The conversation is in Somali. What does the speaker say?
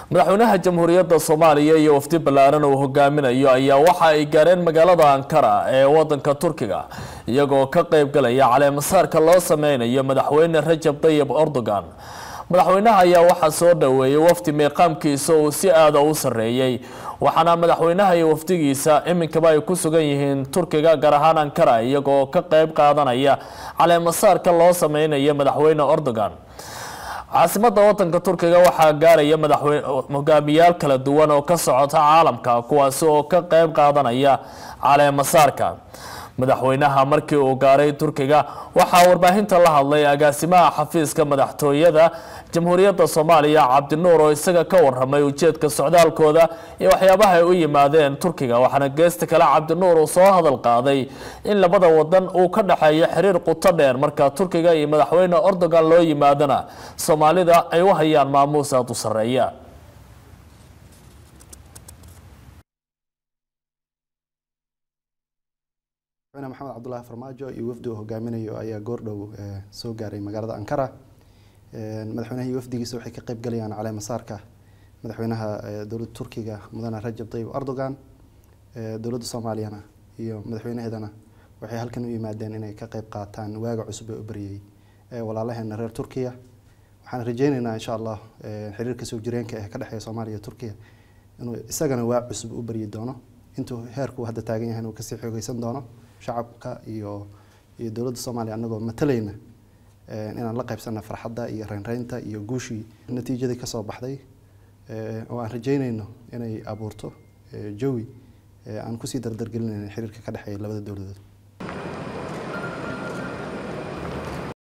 madaxweynaha jamhuuriyadda soomaaliya iyo wafdi ballaaran uu hogaaminayo ayaa waxa ay gaareen magaalada ankara ee wadanka turkiga iyagoo ka qeyb galaya caleemasaarka loo sameynayo madaxweyne rajab tayib erdogan madaxweynaha ayaa waxaa soo dhoweeyay wafdi meeqaamkiisa uu si aada u sareeyey waxaana madaxweynaha iyo wafdigiisa iminkaba ay ku sugan yihiin turkiga gaar ahaan ankara iyagoo ka qeyb qaadanaya caleemasaarka loo sameynayo madaxweyne erdogan caasimada wadanka turkiga waxaa gaaraya madaxweyne hogaamiyaal kala duwan oo ka socota caalamka kuwaasi oo ka qeyb qaadanaya caleemasaarka madaxweynaha markii uu gaaray turkiga waxaa warbaahinta la hadlay agaasimaha xafiiska madaxtooyada jamhuuriyadda soomaaliya cabdinuur oo isaga ka waramay ujeedka socdaalkooda iyo waxyaabaha ay u yimaadeen turkiga waxaana geesta kale cabdinuur uu soo hadal qaaday in labada wadan uu ka dhexeeyo xiriir quto dheer marka turkiga iyo madaxweyne erdogan loo yimaadana soomaalida ay u hayaan maamuus aada u sareeya maxamed cabdulaahi farmaajo iyo wafdi uu hogaaminayo ayaa goordhow soo gaaray magaalada ankara madaxweynaha iyo wafdigiisa waxay ka qeyb galayaan caleemasaarka madaxweynaha dowladda turkiga mudane rajab tayyib erdogan dowladda soomaaliyana iyo madaxweynaheedana waxay halkan u yimaadeen inay ka qeyb qaataan waaga cusub ee u baryay walaalaheena reer turkiya waxaan rajeyneynaa insha allah xiriirka soo jireenka ee ka dhexeeya soomaaliya iyo turkiya inuu isagana waa cusub u baryi doono intuu heerku hadda taagan yahay inuu kasii xoogeysan doono shacabka iyo iyo dowladda soomaaliya anagoo matalayna inaan la qaybsana farxadda iyo reynreynta iyo guushii natiijadii kasoo baxday oo aan rajeyneyno inay abuurto jawi aan kusii dardargelinayna xiriirka ka dhexeeya labada dowladood